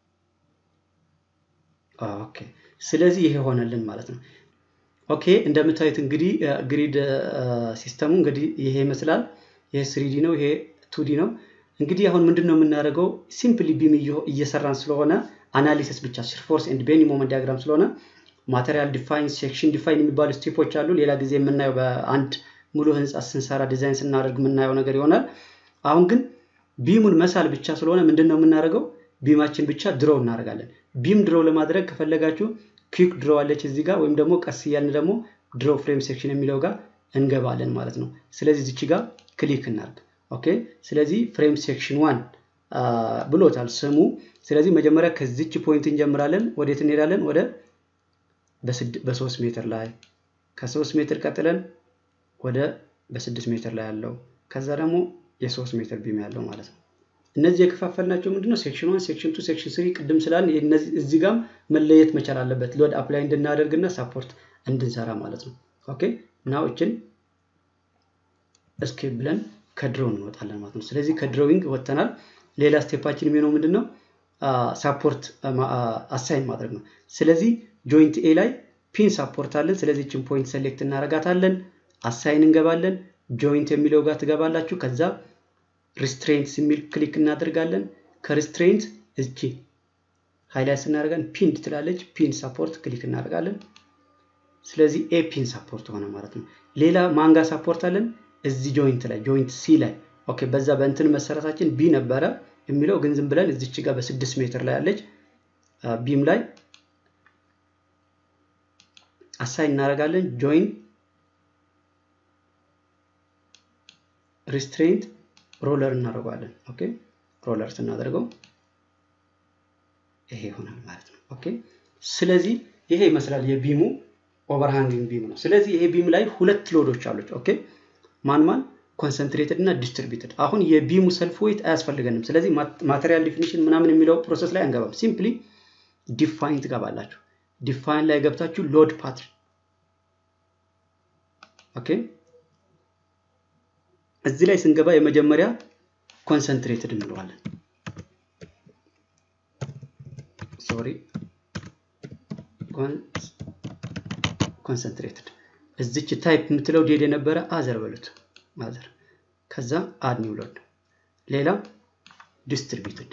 ኦኬ ስለዚህ ይሄ ሆነልን ማለት ነው። ኦኬ እንደምታዩት እንግዲህ ግሪድ ሲስተሙ እንግዲህ ይሄ ይመስላል። ይሄ ስሪዲ ነው፣ ይሄ ቱዲ ነው። እንግዲህ አሁን ምንድን ነው የምናደርገው? ሲምፕሊ ቢም እየሰራን ስለሆነ አናሊሲስ ብቻ ፎርስ ኤንድ ቤኒ ሞመንት ዲያግራም ስለሆነ ማቴሪያል ዲፋይን፣ ሴክሽን ዲፋይን የሚባሉ ስቴፖች አሉ። ሌላ ጊዜ የምናየው በአንድ ሙሉ ህንፃ ስንሰራ ዲዛይን ስናደርግ የምናየው ነገር ይሆናል። አሁን ግን ቢሙን መሳል ብቻ ስለሆነ ምንድን ነው የምናደርገው? ቢማችን ብቻ ድሮው እናደርጋለን። ቢም ድሮው ለማድረግ ከፈለጋችሁ ኩዊክ ድሮ አለች እዚህ ጋር ወይም ደግሞ ቀስ እያልን ደግሞ ድሮ ፍሬም ሴክሽን የሚለው ጋር እንገባለን ማለት ነው። ስለዚህ እዚች ጋር ክሊክ እናርግ። ኦኬ ስለዚህ ፍሬም ሴክሽን ዋን ብሎታል ስሙ። ስለዚህ መጀመሪያ ከዚች ፖይንት እንጀምራለን። ወዴት እንሄዳለን? ወደ በሶስት ሜትር ላይ ከሶስት ሜትር ቀጥለን ወደ በስድስት ሜትር ላይ ያለው ከዛ ደግሞ የሶስት ሜትር ቢም ያለው ማለት ነው። እነዚህ የከፋፈልናቸው ምንድነው? ሴክሽን ዋን፣ ሴክሽን ቱ፣ ሴክሽን ስሪ ቅድም ስላል እዚህ ጋም መለየት መቻል አለበት ሎድ አፕላይ እንድናደርግና ሳፖርት እንድንሰራ ማለት ነው። ኦኬ ናው እችን እስኬፕ ብለን ከድሮው እንወጣለን ማለት ነው። ስለዚህ ከድሮዊንግ ወጥተናል። ሌላ ስቴፓችን የሚሆነው ምንድን ነው? ሳፖርት አሳይን ማድረግ ነው። ስለዚህ ጆይንት ኤ ላይ ፒን ሳፖርት አለን። ስለዚህ ችን ፖይንት ሴሌክት እናረጋታለን። አሳይን እንገባለን። ጆይንት የሚለው ጋር ትገባላችሁ። ከዛ ሪስትሬንትስ የሚል ክሊክ እናደርጋለን። ከሪስትሬንት እቺ ሃይላይት ስናደርጋን ፒን ትላለች። ፒን ሳፖርት ክሊክ እናደርጋለን። ስለዚህ ኤ ፒን ሳፖርት ሆነ ማለት ነው። ሌላ ማንጋ ሳፖርት አለን እዚህ ጆይንት ላይ ጆይንት ሲ ላይ ኦኬ። በዛ በእንትን መሰረታችን ቢ ነበረ የሚለው ግን ዝም ብለን እዚች ጋር በስድስት ሜትር ላይ ያለች ቢም ላይ አሳይን እናደርጋለን። ጆይን ሪስትሬንት ሮለር እናደርገዋለን። ኦኬ ሮለር ስናደርገው ይሄ ይሆናል ማለት ነው። ኦኬ ስለዚህ ይሄ ይመስላል የቢሙ ኦቨርሃንጊንግ ቢም ነው። ስለዚህ ይሄ ቢም ላይ ሁለት ሎዶች አሉት። ኦኬ ማን ማን ኮንሰንትሬትድ እና ዲስትሪቢዩትድ። አሁን የቢሙ ሰልፍ ዌይት አያስፈልገንም። ስለዚህ ማቴሪያል ዲፊኒሽን ምናምን የሚለው ፕሮሰስ ላይ አንገባም። ሲምፕሊ ዲፋይን ትገባላችሁ። ዲፋይን ላይ ገብታችሁ ሎድ ፓትርን ኦኬ። እዚህ ላይ ስንገባ የመጀመሪያ ኮንሰንትሬትድ እንለዋለን። ሶሪ ኮንሰንትሬትድ እዚች ታይፕ የምትለው ዴድ የነበረ አዘር በሉት አዘር። ከዛ አድ ኒው ሎድ። ሌላ ዲስትሪቢዩትድ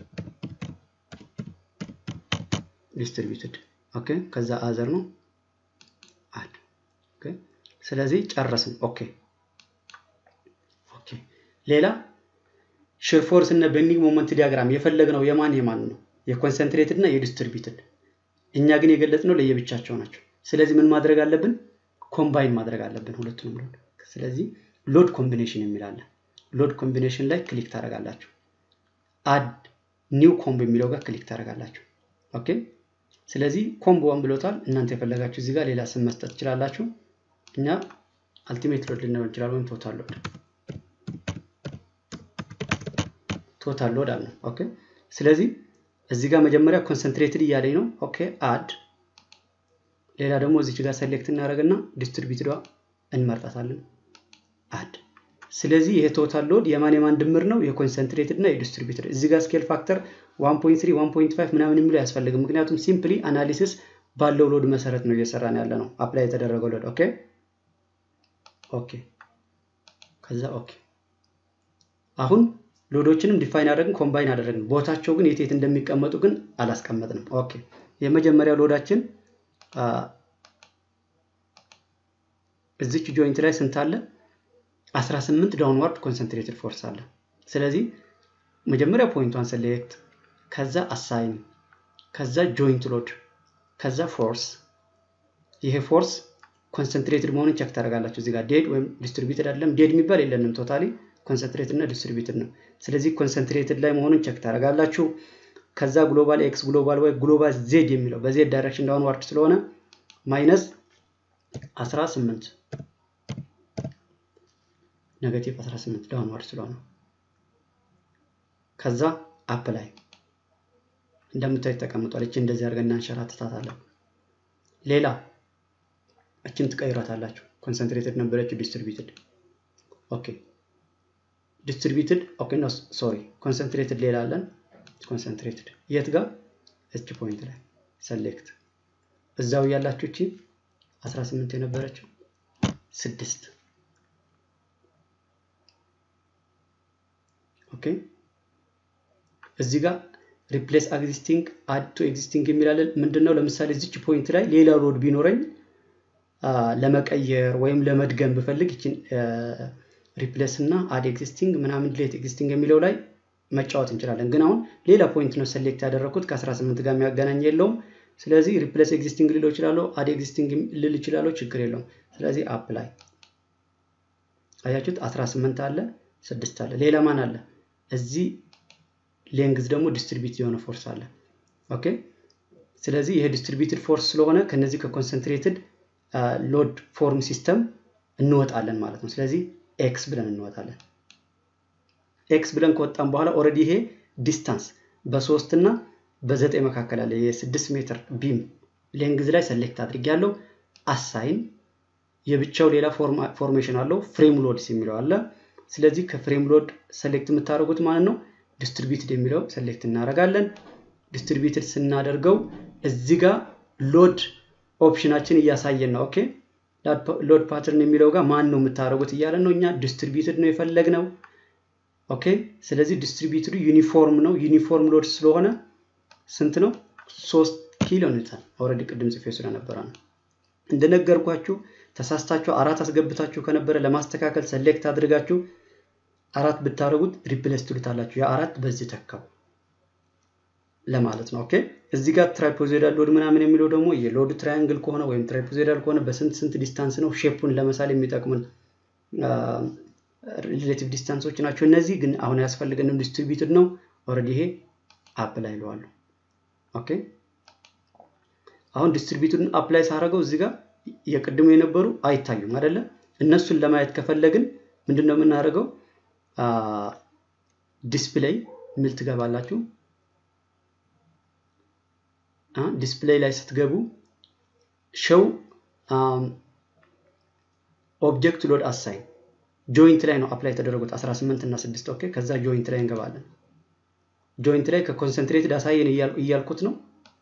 ዲስትሪቢዩትድ ኦኬ። ከዛ አዘር ነው አድ ኦኬ። ስለዚህ ጨረስን። ኦኬ ኦኬ። ሌላ ሺር ፎርስ እና ቤንዲንግ ሞመንት ዲያግራም የፈለግነው የማን የማን ነው? የኮንሰንትሬትድ እና የዲስትሪቢዩትድ። እኛ ግን የገለጽነው ለየብቻቸው ናቸው። ስለዚህ ምን ማድረግ አለብን? ኮምባይን ማድረግ አለብን ሁለቱንም ሎድ። ስለዚህ ሎድ ኮምቢኔሽን የሚላለን ሎድ ኮምቢኔሽን ላይ ክሊክ ታደርጋላችሁ። አድ ኒው ኮምቦ የሚለው ጋር ክሊክ ታደርጋላችሁ። ኦኬ ስለዚህ ኮምቦን ብሎታል። እናንተ የፈለጋችሁ እዚህ ጋር ሌላ ስም መስጠት ትችላላችሁ። እኛ አልቲሜት ሎድ ልንለው እንችላለን፣ ወይም ቶታል ሎድ ቶታል ሎድ አለ። ኦኬ ስለዚህ እዚህ ጋር መጀመሪያ ኮንሰንትሬትድ እያለኝ ነው። ኦኬ አድ ሌላ ደግሞ እዚች ጋር ሰሌክት እናደርግና ዲስትሪቢዩትዷ እንመርጣታለን አድ። ስለዚህ ይሄ ቶታል ሎድ የማን የማን ድምር ነው? የኮንሰንትሬትድ እና የዲስትሪቢዩትድ። እዚህ ጋር ስኬል ፋክተር 1.3 1.5 ምናምን የሚለው አያስፈልግም። ምክንያቱም ሲምፕሊ አናሊሲስ ባለው ሎድ መሰረት ነው እየሰራን ያለ ነው። አፕላይ የተደረገው ሎድ ኦኬ ኦኬ። ከዛ ኦኬ አሁን ሎዶችንም ዲፋይን አደረግን፣ ኮምባይን አደረግን። ቦታቸው ግን የት የት እንደሚቀመጡ ግን አላስቀመጥንም። ኦኬ የመጀመሪያው ሎዳችን እዚች ጆይንት ላይ ስንት አለ? 18 ዳውንዋርድ ኮንሰንትሬትድ ፎርስ አለ። ስለዚህ መጀመሪያ ፖይንቷን ሴሌክት፣ ከዛ አሳይን፣ ከዛ ጆይንት ሎድ፣ ከዛ ፎርስ። ይሄ ፎርስ ኮንሰንትሬትድ መሆኑን ቸክ ታደርጋላችሁ። እዚህ ጋር ዴድ ወይም ዲስትሪቢዩትድ አይደለም። ዴድ የሚባል የለንም። ቶታሊ ኮንሰንትሬትድ እና ዲስትሪቢዩትድ ነው። ስለዚህ ኮንሰንትሬትድ ላይ መሆኑን ቸክ ታደርጋላችሁ። ከዛ ግሎባል ኤክስ፣ ግሎባል ዋይ፣ ግሎባል ዜድ የሚለው በዜድ ዳይሬክሽን ዳውንዋርድ ስለሆነ ማይነስ 18 ኔጋቲቭ 18 ዳውንዋርድ ስለሆነ ከዛ አፕ ላይ እንደምታዩት ተቀምጧል። እቺ እንደዚህ አድርገን እናንሸራትታታለን። ሌላ እችን ትቀይራታላችሁ። ኮንሰንትሬትድ ነበረችው ዲስትሪቢዩትድ። ኦኬ ዲስትሪቢዩትድ ኦኬ ኖ ሶሪ ኮንሰንትሬትድ ሌላ አለን። ኮንሰንትሬትድ የት ጋር እች ፖይንት ላይ ሰሌክት እዛው ያላችሁ እቺ 18 የነበረችው ስድስት ኦኬ እዚህ ጋር ሪፕሌስ ኤግዚስቲንግ አድ ቱ ኤግዚስቲንግ የሚላለን ምንድን ነው? ለምሳሌ እዚች ፖይንት ላይ ሌላ ሎድ ቢኖረኝ ለመቀየር ወይም ለመድገም ብፈልግ ይችን ሪፕሌስ እና አድ ኤግዚስቲንግ ምናምን ዲሌት ኤግዚስቲንግ የሚለው ላይ መጫወት እንችላለን። ግን አሁን ሌላ ፖይንት ነው ሴሌክት ያደረኩት ከ18 ጋር የሚያገናኝ የለውም። ስለዚህ ሪፕሌስ ኤግዚስቲንግ ልለው እችላለሁ፣ አድ ኤግዚስቲንግ ልል እችላለሁ፣ ችግር የለውም። ስለዚህ አፕላይ አያችሁት 18 አለ፣ 6 አለ። ሌላ ማን አለ? እዚህ ሌንግዝ ደግሞ ዲስትሪቢዩት የሆነ ፎርስ አለ። ኦኬ ስለዚህ ይሄ ዲስትሪቢዩትድ ፎርስ ስለሆነ ከነዚህ ከኮንሰንትሬትድ ሎድ ፎርም ሲስተም እንወጣለን ማለት ነው። ስለዚህ ኤክስ ብለን እንወጣለን። ኤክስ ብለን ከወጣን በኋላ ኦልሬዲ ይሄ ዲስታንስ በሶስት እና በዘጠኝ መካከል አለ የስድስት ሜትር ቢም ሌንግዝ ላይ ሰሌክት አድርጌያለሁ። አሳይን የብቻው ሌላ ፎርሜሽን አለው ፍሬም ሎድስ የሚለው አለ። ስለዚህ ከፍሬም ሎድ ሰሌክት የምታደርጉት ማለት ነው ዲስትሪቢዩትድ የሚለው ሰሌክት እናደርጋለን። ዲስትሪቢዩትድ ስናደርገው እዚህ ጋር ሎድ ኦፕሽናችን እያሳየን ነው። ኦኬ ሎድ ፓተርን የሚለው ጋር ማን ነው የምታደርጉት እያለን ነው። እኛ ዲስትሪቢዩትድ ነው የፈለግነው። ኦኬ ስለዚህ ዲስትሪቢዩትዱ ዩኒፎርም ነው። ዩኒፎርም ሎድ ስለሆነ ስንት ነው? ሶስት ኪሎ ኒውተን። ኦልሬዲ ቅድም ጽፌ ስለነበረ ነው። እንደነገርኳችሁ ተሳስታችሁ አራት አስገብታችሁ ከነበረ ለማስተካከል ሰሌክት አድርጋችሁ አራት ብታደርጉት ሪፕሌስ ትሉታላችሁ። የአራት በዚህ ተካው ለማለት ነው። ኦኬ እዚህ ጋር ትራይፖዞይዳል ሎድ ምናምን የሚለው ደግሞ የሎድ ትራያንግል ከሆነ ወይም ትራይፖዞይዳል ከሆነ በስንት ስንት ዲስታንስ ነው ሼፑን ለመሳል የሚጠቅሙን ሪሌቲቭ ዲስታንሶች ናቸው። እነዚህ ግን አሁን ያስፈልገንም ዲስትሪቢዩትድ ነው። ኦልሬዲ ይሄ አፕላይ ይለዋለሁ። ኦኬ አሁን ዲስትሪቢዩትድን አፕላይ ሳደርገው እዚህ ጋር የቅድሙ የነበሩ አይታዩም አይደለ? እነሱን ለማየት ከፈለግን ምንድን ነው የምናደርገው? ዲስፕሌይ የሚል ትገባላችሁ። ዲስፕሌይ ላይ ስትገቡ ሸው ኦብጀክት ሎድ አሳይን ጆይንት ላይ ነው አፕላይ የተደረጉት 18 እና 6 ኦኬ። ከዛ ጆይንት ላይ እንገባለን። ጆይንት ላይ ከኮንሰንትሬትድ አሳየን እያልኩት ነው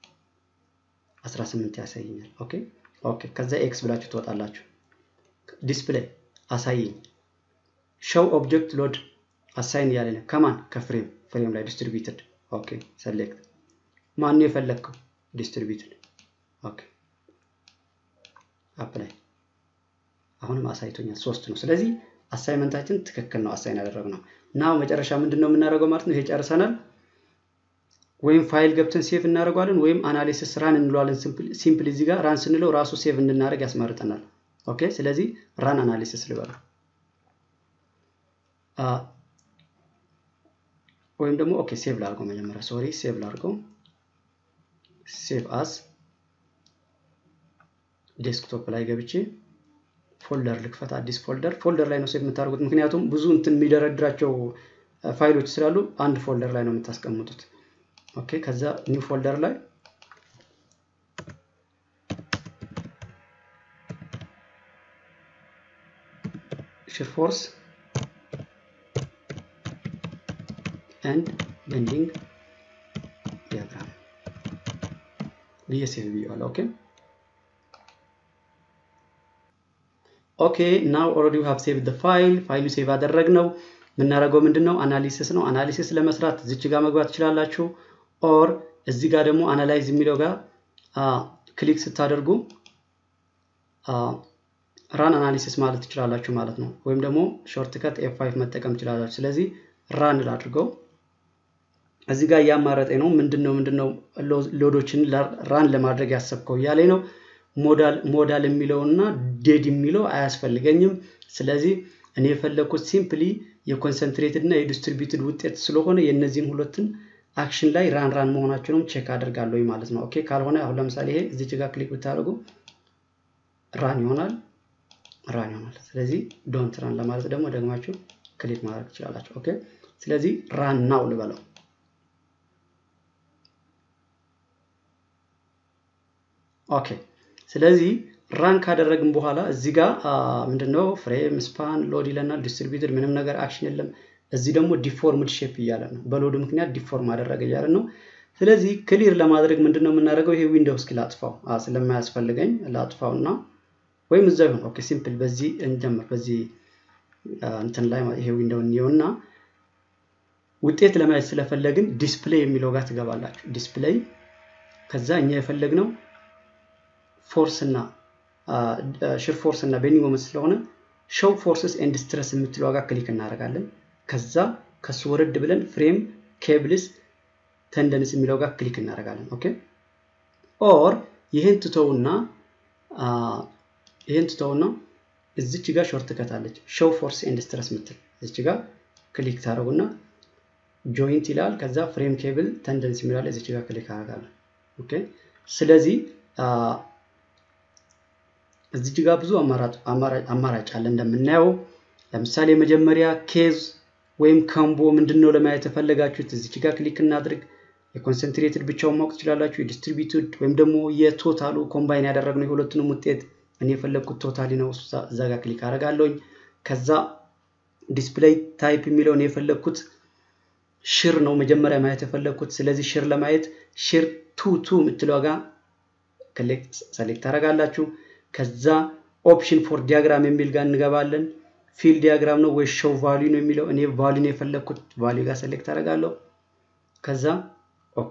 18 ያሳየኛል። ኦኬ ኦኬ። ከዛ ኤክስ ብላችሁ ትወጣላችሁ። ዲስፕሌይ አሳየኝ ሾው ኦብጀክት ሎድ አሳይን እያለ ነው። ከማን ከፍሬም ፍሬም ላይ ዲስትሪቢዩትድ። ኦኬ ሰሌክት ማን ነው የፈለግከው? ዲስትሪቢዩትድ። ኦኬ አፕላይ አሁንም አሳይቶኛል ሶስት ነው። ስለዚህ አሳይመንታችን ትክክል ነው። አሳይን ያደረግነው እና መጨረሻ ምንድን ነው የምናደርገው ማለት ነው። ይሄ ጨርሰናል። ወይም ፋይል ገብተን ሴቭ እናደርገዋለን ወይም አናሊሲስ ራን እንለዋለን። ሲምፕል እዚህ ጋር ራን ስንለው ራሱ ሴቭ እንድናደርግ ያስመርጠናል። ኦኬ ስለዚህ ራን አናሊሲስ ልበለው ወይም ደግሞ ኦኬ ሴቭ ላድርገው መጀመሪያ ሶሪ ሴቭ ላድርገው ሴቭ አስ ዴስክቶፕ ላይ ገብቼ ፎልደር ልክፈት አዲስ ፎልደር ፎልደር ላይ ነው ሴቭ የምታደርጉት ምክንያቱም ብዙ እንትን የሚደረድራቸው ፋይሎች ስላሉ አንድ ፎልደር ላይ ነው የምታስቀምጡት ኦኬ ከዛ ኒው ፎልደር ላይ shear force and bending diagram ብዬ ሴቭ ብዬዋለሁ። ኦኬ ኦኬ ናው ኦልሬዲ ሃቭ ሴቭ ዘ ፋይል ፋይሉ ሴቭ አደረግነው። የምናደርገው ምንድን ነው? አናሊሲስ ነው። አናሊሲስ ለመስራት እዚች ጋር መግባት ትችላላችሁ። ኦር እዚህ ጋር ደግሞ አናላይዝ የሚለው ጋር ክሊክ ስታደርጉ ራን አናሊሲስ ማለት ትችላላችሁ ማለት ነው። ወይም ደግሞ ሾርትከት ኤፍ ፋይቭ መጠቀም ትችላላችሁ። ስለዚህ ራን ላድርገው። እዚህ ጋር እያማረጠኝ ነው። ምንድነው ምንድነው ሎዶችን ራን ለማድረግ ያሰብከው እያለኝ ነው። ሞዳል ሞዳል የሚለው እና ዴድ የሚለው አያስፈልገኝም። ስለዚህ እኔ የፈለግኩት ሲምፕሊ የኮንሰንትሬትድ እና የዲስትሪቢዩትድ ውጤት ስለሆነ የእነዚህን ሁለትን አክሽን ላይ ራን ራን መሆናቸውንም ቼክ አደርጋለሁ ማለት ነው። ኦኬ ካልሆነ አሁን ለምሳሌ ይሄ እዚች ጋር ክሊክ ብታደርጉ ራን ይሆናል ራን ይሆናል። ስለዚህ ዶንት ራን ለማለት ደግሞ ደግማችሁ ክሊክ ማድረግ ትችላላችሁ። ኦኬ ስለዚህ ራን ናው ልበለው። ኦኬ ስለዚህ ራን ካደረግን በኋላ እዚህ ጋር ምንድነው ፍሬም ስፓን ሎድ ይለናል። ዲስትሪቢዩትድ ምንም ነገር አክሽን የለም። እዚህ ደግሞ ዲፎርምድ ሼፕ እያለ ነው። በሎድ ምክንያት ዲፎርም አደረገ እያለ ነው። ስለዚህ ክሊር ለማድረግ ምንድነው የምናደርገው? ይሄ ዊንዶው እስኪ ላጥፋው ስለማያስፈልገኝ ላጥፋው እና ወይም እዛ ይሁን። ኦኬ ሲምፕል በዚህ እንጀምር። በዚህ እንትን ላይ ይሄ ዊንዶው እንየው እና ውጤት ለማየት ስለፈለግን ዲስፕሌይ የሚለው ጋር ትገባላችሁ። ዲስፕሌይ ከዛ እኛ የፈለግነው ፎርስ እና ሽር ፎርስ እና ቤንዲንግ ሞመንት ስለሆነ ሾው ፎርስስ ኤንድ ስትረስ የምትለው ጋር ክሊክ እናደርጋለን። ከዛ ከሱ ወረድ ብለን ፍሬም ኬብልስ ተንደንስ የሚለው ጋር ክሊክ እናደርጋለን። ኦኬ ኦር ይህን ትተውና ይህን ትተውና እዚች ጋር ሾርት ከታለች ሾው ፎርስ ኤንድ ስትረስ ምትል እዚች ጋር ክሊክ ታደረጉና ጆይንት ይላል። ከዛ ፍሬም ኬብል ተንደንስ የሚላለ እዚች ጋር ክሊክ አደርጋለሁ። ኦኬ ስለዚህ እዚች ጋር ብዙ አማራጭ አለ እንደምናየው። ለምሳሌ የመጀመሪያ ኬዝ ወይም ከምቦ ምንድን ነው ለማየት የፈለጋችሁት እዚች ጋር ክሊክ እናድርግ። የኮንሰንትሬትድ ብቻውን ማወቅ ትችላላችሁ። የዲስትሪቢዩትድ ወይም ደግሞ የቶታሉ ኮምባይን ያደረግነው የሁለቱንም ውጤት እኔ የፈለግኩት ቶታሊ ነው። እዛ ጋር ክሊክ አደርጋለሁኝ። ከዛ ዲስፕሌይ ታይፕ የሚለውን የፈለግኩት ሽር ነው መጀመሪያ ማየት የፈለግኩት። ስለዚህ ሽር ለማየት ሽር ቱ ቱ የምትለው ጋር ሰሌክት ታደርጋላችሁ። ከዛ ኦፕሽን ፎር ዲያግራም የሚል ጋር እንገባለን። ፊል ዲያግራም ነው ወይ ሾው ቫሊዩ ነው የሚለው እኔ ቫሊዩ ነው የፈለግኩት። ቫሊዩ ጋር ሰሌክት አደርጋለሁ። ከዛ ኦኬ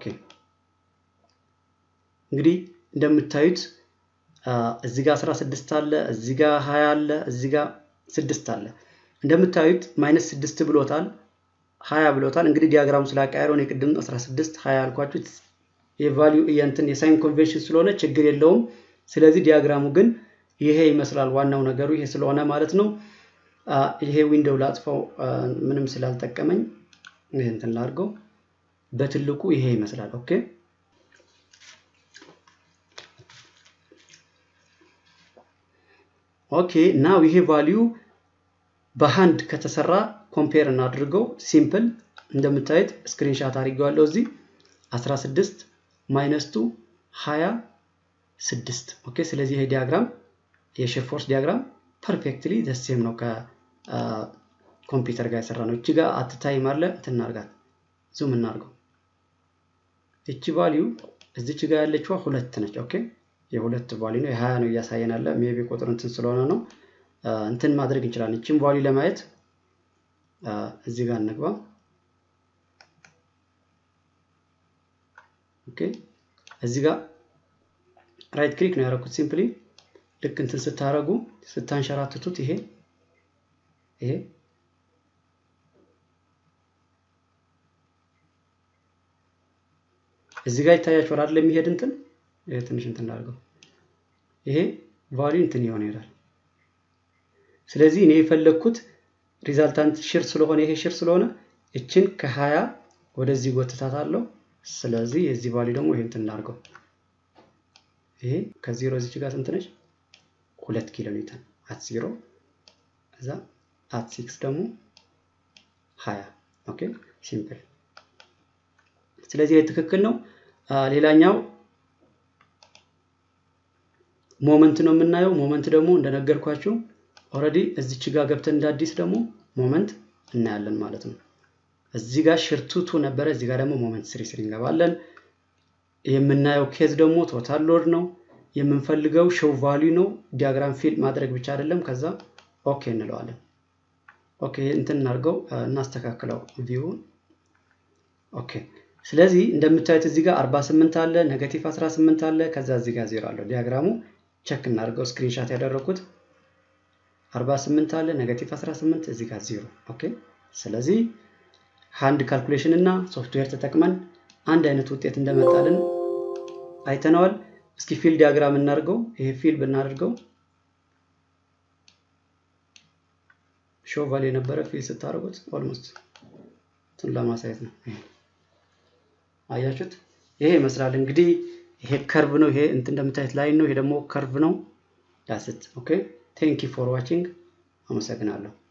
እንግዲህ እንደምታዩት እዚህ ጋር 16 አለ፣ እዚህ ጋር 20 አለ፣ እዚህ ጋር 6 አለ። እንደምታዩት ማይነስ 6 ብሎታል፣ 20 ብሎታል። እንግዲህ ዲያግራሙ ስላቀያየረው እኔ ቅድም 16 20 ያልኳችሁ የቫልዩ የእንትን የሳይን ኮንቬንሽን ስለሆነ ችግር የለውም። ስለዚህ ዲያግራሙ ግን ይሄ ይመስላል። ዋናው ነገሩ ይሄ ስለሆነ ማለት ነው። ይሄ ዊንዶው ላጥፋው ምንም ስላልጠቀመኝ ይሄ እንትን ላድርገው። በትልቁ ይሄ ይመስላል። ኦኬ ኦኬ ናው ይሄ ቫልዩ በሃንድ ከተሰራ ኮምፔር እናድርገው። ሲምፕል እንደምታዩት ስክሪንሻት አድርጌዋለሁ እዚህ 16 ማይነስ ቱ 26 ኦኬ። ስለዚህ ይሄ ዲያግራም የሼር ፎርስ ዲያግራም ፐርፌክትሊ ደሴም ነው ከኮምፒውተር ጋር የሰራ ነው። እቺ ጋር አትታይም አለ እንትናርጋት ዙም እናርገው። እቺ ቫልዩ እዚች ጋር ያለችዋ ሁለት ነች። ኦኬ የሁለት ቫልዩ ነው የሀያ ነው እያሳየናለ ሜቢ ቁጥር እንትን ስለሆነ ነው እንትን ማድረግ እንችላለን። እቺን ቫልዩ ለማየት እዚህ ጋር እንግባ። ኦኬ እዚህ ጋር ራይት ክሊክ ነው ያደረኩት ሲምፕሊ ልክ እንትን ስታረጉ ስታንሸራትቱት ይሄ ይሄ እዚህ ጋር ይታያችኋል አይደል? የሚሄድ እንትን ይሄ ትንሽ እንትን ላድርገው። ይሄ ቫልዩ እንትን ይሆን ይሄዳል። ስለዚህ እኔ የፈለግኩት ሪዛልታንት ሽር ስለሆነ ይሄ ሽር ስለሆነ እችን ከሀያ ወደዚህ ጎትታት አለው። ስለዚህ የዚህ ቫልዩ ደግሞ ይሄ እንትን እናድርገው። ይሄ ከዜሮ እዚች ጋር ስንት ነች? ሁለት ኪሎ ሜትር አት ዜሮ እዛ አት ሲክስ ደግሞ ሀያ ኦኬ ሲምፕል። ስለዚህ ይህ ትክክል ነው። ሌላኛው ሞመንት ነው የምናየው። ሞመንት ደግሞ እንደነገርኳችሁ ኦልሬዲ እዚች ጋር ገብተን እንደ አዲስ ደግሞ ሞመንት እናያለን ማለት ነው። እዚህ ጋር ሽርቱቱ ነበረ፣ እዚህ ጋር ደግሞ ሞመንት ስሪ ስሪ እንገባለን። የምናየው ኬዝ ደግሞ ቶታል ሎድ ነው። የምንፈልገው ሾው ቫልዩ ነው። ዲያግራም ፊል ማድረግ ብቻ አይደለም። ከዛ ኦኬ እንለዋለን። ኦኬ እንትን እናድርገው፣ እናስተካክለው ቪውን። ኦኬ ስለዚህ እንደምታዩት እዚህ ጋር 48 አለ፣ ኔጋቲቭ 18 አለ፣ ከዛ እዚህ ጋር ዜሮ አለው። ዲያግራሙ ቸክ እናድርገው። ስክሪንሻት ያደረኩት 48 አለ፣ ኔጋቲቭ 18 እዚህ ጋር ዜሮ። ኦኬ ስለዚህ ሃንድ ካልኩሌሽን እና ሶፍትዌር ተጠቅመን አንድ አይነት ውጤት እንደመጣልን አይተነዋል። እስኪ ፊል ዲያግራም እናድርገው። ይሄ ፊል ብናደርገው ሾቫል የነበረ ፊል ስታደርጉት ኦልሞስት እንትን ለማሳየት ነው። አያችሁት? ይሄ ይመስላል እንግዲህ። ይሄ ከርቭ ነው። ይሄ እንትን እንደምታዩት ላይን ነው። ይሄ ደግሞ ከርቭ ነው። ዳስት ኦኬ። ቴንክ ዩ ፎር ዋቺንግ። አመሰግናለሁ።